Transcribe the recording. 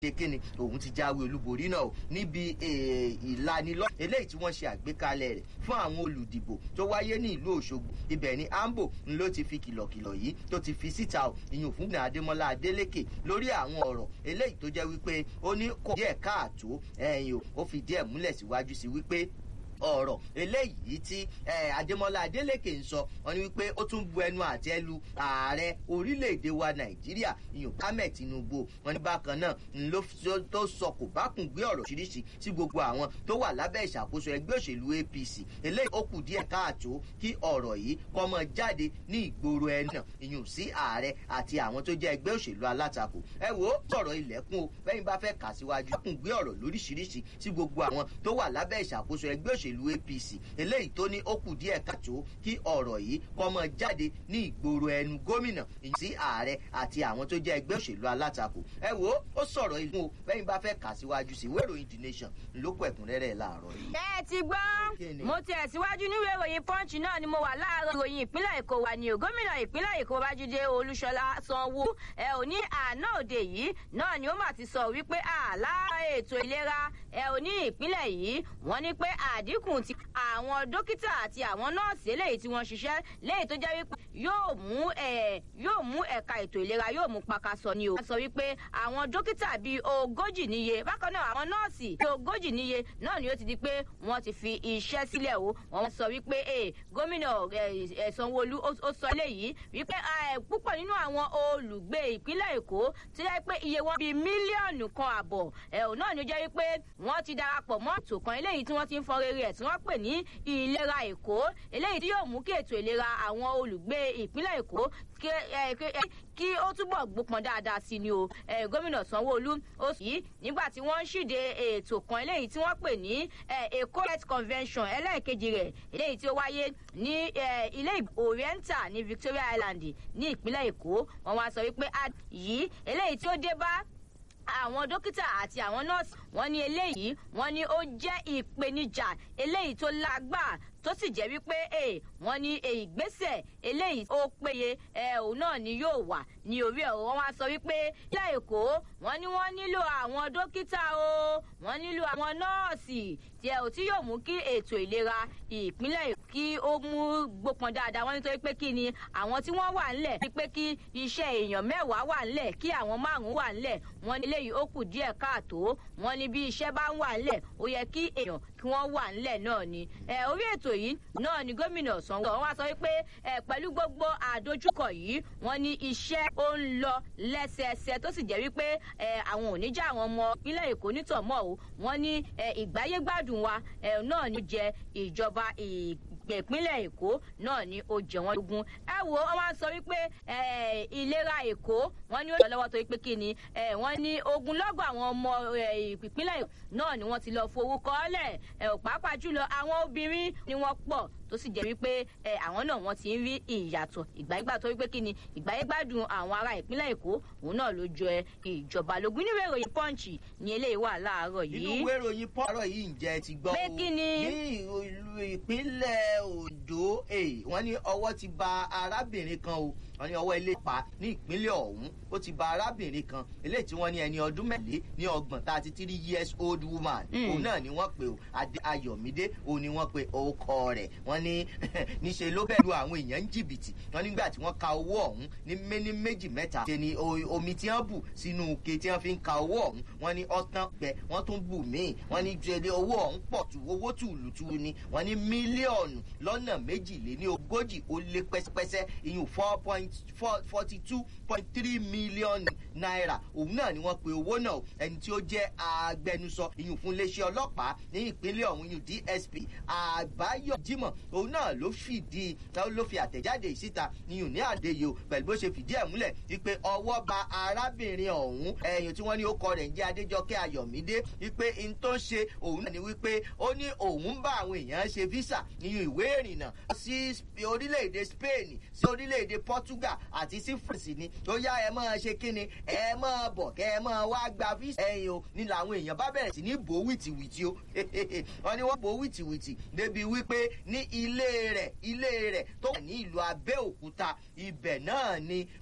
ṣe kíni òun ti jáwé olúborí náà níbi ìlanilọ́ eléyìí tí wọ́n ṣe àgbékalẹ̀ rẹ̀ fún àwọn olùdìbò tó wáyé ní ìlú òṣogbo ibẹ̀ ni ambo ló ti fi kìlọ̀kìlọ̀ yìí tó ti fi síta ò ìyún fún adémọlá adélékè lórí àwọn ọ̀rọ̀ eléyìí tó jẹ́ wípé ó ní kò díẹ̀ káàtó ẹ̀yìn o ó fi díẹ̀ múlẹ̀ síwájú sí wípé ọ̀rọ̀ eléyìí tí adémọlá adélèké ń sọ wọn ni wípé ó tún bu ẹnu àtẹ lu ààrẹ orílẹ̀-èdè wa nàìjíríà ìyún kámẹ̀ tinubu wọn ní bákan náà ló tó sọ kò bá kùn gbé ọ̀rọ̀ ṣiríṣi sí gbogbo àwọn tó wà lábẹ́ ìṣàkóso ẹgbẹ́ òṣèlú apc eléyìí ó kù díẹ̀ káàtó kí ọ̀rọ̀ yìí kọ́ mọ jáde ní ìgboro ẹnu náà ìyún sí ààrẹ àti àwọn tó jẹ́ ẹgbẹ́ òṣèlú alátakò ẹ wo sọ̀rọ̀ ilẹ̀kùn o bẹ́yìn bá fẹ́ kà síwájú kùn gbé ọ̀rọ̀ lóríṣiríṣi sí gbogbo àwọn tó wà lábẹ́ ìṣàkóso ẹgbẹ́ òṣèlú òṣèlú apc eléyìí tó ní ó kù díẹ̀ káàtó kí ọ̀rọ̀ yìí kọ́mọ jáde ní ìgboro ẹnu gómìnà sí ààrẹ àti àwọn tó jẹ́ ẹgbẹ́ òṣèlú alátakò ẹ wo ó sọ̀rọ̀ ìlú o bẹ́yìn bá fẹ́ kà síwájú sí ìwé ìròyìn the nation lókù ẹ̀kúnrẹ́rẹ́ láàárọ̀ yìí. ẹ ti gbọ́ mo ti ẹ̀síwájú níwèé ìròyìn punch náà ni mo wà láàárọ̀ ìròyìn ìpínlẹ̀ èkó wà ní o gómìnà ìpínlẹ̀ èkó babájídé olúṣọlá sanwó ẹ ò ní àná òde yìí náà ni ó mà ti sọ wípé àlá ètò ìlera ẹ ò ní ìpínlẹ̀ yìí wọ́n ní pé àdínkù ti àwọn dókítà àti àwọn nọ́ọ̀sì eléyìí tí wọ́n ṣiṣẹ́ léyìí tó jẹ́ wípé yóò mú ẹ̀ yóò mú ẹ̀ka ètò ìlera yóò mú pakasọ ni o. wọ́n sọ wípé àwọn dókítà bíi ogójì níye bákan náà àwọn nọ́ọ̀sì bíi ogójì níye náà ni ó ti di pé wọ́n ti fi iṣẹ́ sílẹ̀ o. wọ́n sọ wípé gómìnà sanwóolu ó sọ eléyìí wípé púpọ̀ nínú àwọn olùgbé ìpínlẹ̀ èkó ti jẹ́ pé iye wọn bíi mílíọ̀nù kan àbọ̀ ẹ̀hún náà ni ó jẹ́ wípé wọ́n ti darapọ̀ mọ́ ètò kan eléyìí tí wọ́n ti ń fọ rere ẹ̀ tí wọ́n pè ní ìlera èkó eléyìí tí yóò mú kí ètò ìlera àwọn olùgbé ìpínlẹ̀ èkó kí ó túbọ̀ gbópọn dáadáa sí ni o gómìnà sanwóolu ó sì yí nígbà tí wọ́n ń ṣìde ètò kan eléyìí tí wọ́n pè ní èkó health convention ẹlẹ́ẹ̀kejì rẹ̀ eléyìí tí ó wáyé ní ilé oriental ní victoria island ní ìpínlẹ̀ èkó wọ́n wá sọ wípé yìí eléyìí tí ó dé bá àwọn dókítà àti àwọn nọ́ọ̀sì wọ́n ní eléyìí wọ́n ní ó jẹ́ ìpèníjà eléyìí tó lágbà tó sì jẹ́ wípé wọ́n ní ìgbésẹ̀ eléyìí ó péye òun náà ni yóò wà ní orí ẹ̀rọ wọn wá sọ wípé ilé èkó wọ́n ní wọ́n nílò àwọn dókítà o wọ́n nílò àwọn nọ́ọ̀sì tí ẹ ò tí yóò mú kí ètò ìlera ìpínlẹ̀ kí ó mú gbópọn dáadáa wọ́n nítorí pé kí ni àwọn tí wọ́n wà ńlẹ̀ pé kí iṣẹ́ èèyàn mẹ́wàá wà ńlẹ̀ kí àwọn márùn-ún wà ńlẹ̀ wọ́n ní eléyìí ó kù díẹ̀ káàtó wọ́n ní bí iṣẹ́ bá ń wà ńlẹ̀ ó yẹ kí èèyàn kí wọ́n wà ńlẹ̀ náà ni orí ètò yìí náà ni gómìnà sanwó wọn wá sọ wípé pẹ̀lú gbogbo àdójúkọ yìí wọ́n ní iṣẹ́ ó ń lọ lẹ́sẹẹsẹ tó sì jẹ́ wípé àwọn ò ní já àwọn ọmọ ìpínlẹ̀ èkó nítọ̀mọ́ o wọ́n ní ìgbáyégbádùn wa náà ni jẹ ìjọba ìpínlẹ̀ èkó náà ni ó jẹ wọ́n lógún ẹ wo wọ́n wá sọ wípé ìlera èkó wọ́n ní ó lọ́wọ́ tó wípé kí ni wọ́n ní ogunlọ́gọ̀ àwọn ọmọ ìpínlẹ̀ èkó náà ni wọ́n ti lọ forúkọ lẹ̀ pàápàá jùlọ àwọn obìnrin ni wọ́n pọ̀ tó sì jẹ́ wípé àwọn náà wọ́n ti ń rí ìyàtọ̀ ìgbàyégbà tó wípé kí ni ìgbàyégbádùn àwọn ará ìpínlẹ̀ èkó òun náà ló jọ ìjọba lógún nínú ìròyìn pọ́ǹchì ní eléyìí wà láàárọ̀ yìí. inú ìwé ìròyìn pọ́ọ̀rọ̀ yìí ǹjẹ́ ti gbọ́ pé kí ni. ní ìlú ìpínlẹ̀ ondo wọ́n ní ọwọ́ ti ba arábìnrin kan o wọ́n ní ọwọ́ ilé pa ní ìpínlẹ̀ ọ̀hún ó ti ba arábìnrin kan eléyìí tí wọ́n ní ẹni ọdún mẹ́lẹ́ ní ọgbọ̀n thirty three years old woman òun náà ni wọ́n pe o adé ayọ̀mídé òun ni wọ́n pe orúkọ rẹ̀ wọ́n ní níṣe ló bẹ̀rù àwọn èèyàn ń jìbìtì wọ́n nígbà tí wọ́n ka owó ọ̀hún ní méní méjì mẹ́ta ṣe ni omi tí wọ́n bù sínú ke tí wọ́n fi ń ka owó ọ̀hún wọ́n ní ọ̀tán gbẹ wọ́n tún bù míì wọ́n ní jẹ́lé owó ọ̀hún pọ̀ tù owó tùlùtù ni wọ́n ní mílíọ̀nù lọ́nà méjìléní ogójì ó lé pẹ́sẹ́pẹ́sẹ́ ìyún four point forty two point three million naira òun náà ni wọ́n pe owó náà ẹni tí ó jẹ́ agbẹnusọ ìyún fún iléeṣẹ́ ọlọ́pàá ní ìpínlẹ̀ ọ̀hún ìyún dsp àbáyọ jimoh òun náà ló fìdí ló fi àtẹ̀jáde ìsíta ìyún ní àdéyò pẹ̀lú bó ṣe fìdí ẹ̀ múlẹ̀ wípé ọwọ́ ba arábìnrin ọ̀hún ẹ̀yìn tí wọ́n ní ó kọ rẹ̀ ń jẹ́ adéjọkẹ́ ayọ̀mídé wípé n tó ń ṣe òun náà ni wípé ó ní òun bá àwọn èèyàn ṣe visa ìyún ìwé ìrìnnà sí orílẹ̀-èdè spain sí orílẹ̀-èdè portugal àti sí france ni ó yá ẹ máa ṣe kíni ẹ máa bọ̀ kẹ́ ẹ máa wá gba visa ẹ̀yìn o ní làwọn èèyàn bá bẹ̀rẹ̀ sí ní bò wìtìwìtì o wọ́n ní wọ́n bò wìtìwìtì débi wípé ní ilé rẹ̀ ilé rẹ̀ tó wà ní ìlú abẹ́òkúta ibẹ̀ náà ni